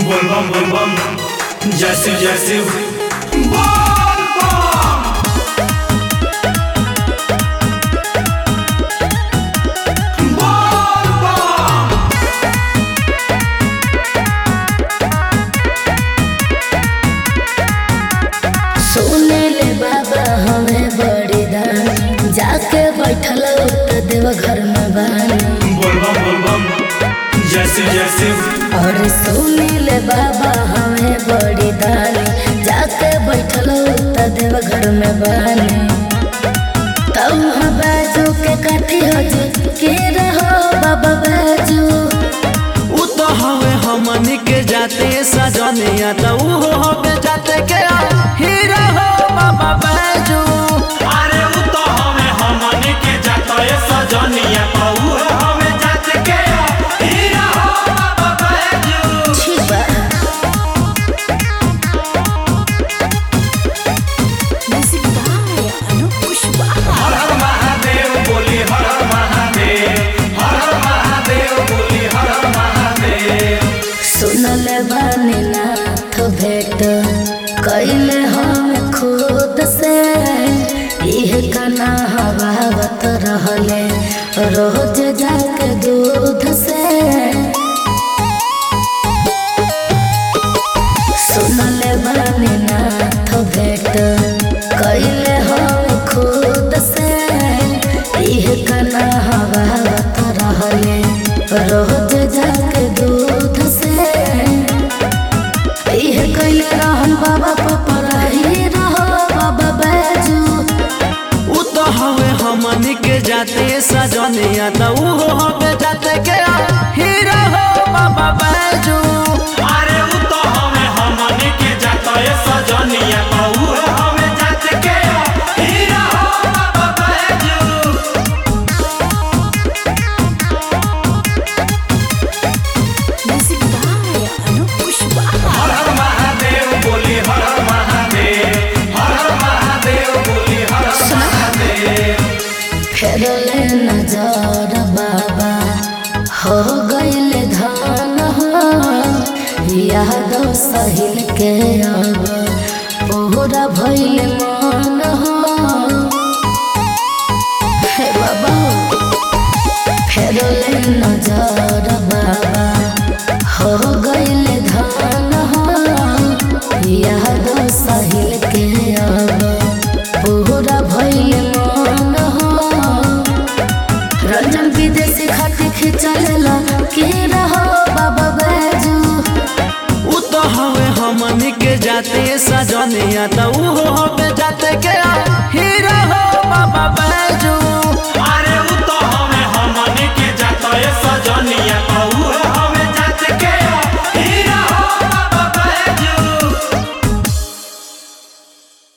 बोल बम बोल बम जैसे जैसे बोल बम बोल बम सुने ले बाबा हमें बड़ी दान जाके बैठल त देव घर में बानी बोल बम बोल बम जैसे जैसे और सुने ले बाबा हमें बड़ी दान जाके बैठल त देव घर में बानी तब हम बाजू के काठी हो जी के रहो बाबा बाजू उ तो हवे हमनी के जाते सजनिया तो उ हवे जाते के हीरा हो बाबा बैजू अरे उ तो हमें हमने के जाता ये सजनिया पाऊ हमें जात के हीरा हो बाबा बैजू ठीक बा हर हर महादेव बोली हर हर महादेव हर हर महादेव बोली हर हर महादेव सुनल बानी नाथ भेट कैले हम खुद से इह कना हवावत रहले रोज जाके दूध से सुनल बानी नाथ भेट कैले हम खुद से इह कना हवावत रहले रोज जाके दूध से इह कैले रहन बाबा पपराही रहो बाबा बैजू उ तो हवे हमनी के जाते सजनिया तो उ हवे जाते के हीरा हो बाबा बैजू अरे उ तो हमें हमने के जाता ये सजनिया पाऊ हमें जात के हीरा हो बाबा बैजू हर हर महादेव बोली हर हर महादेव हर हर महादेव बोली हर हर महादेव फेरले नजर बाबा हो गईले धान हो यादव सहिल के अब पूरा भइल मन हो हे बाबा फेरले नजर बाबा हो गईले धान हो यादव सहिल के अब पूरा भइल मन हो रंजन विदेशी खाते खिंचलेला के रहो बाबा बैजू उ तो हवे हमनी के जाते सजनिया तो उ हवे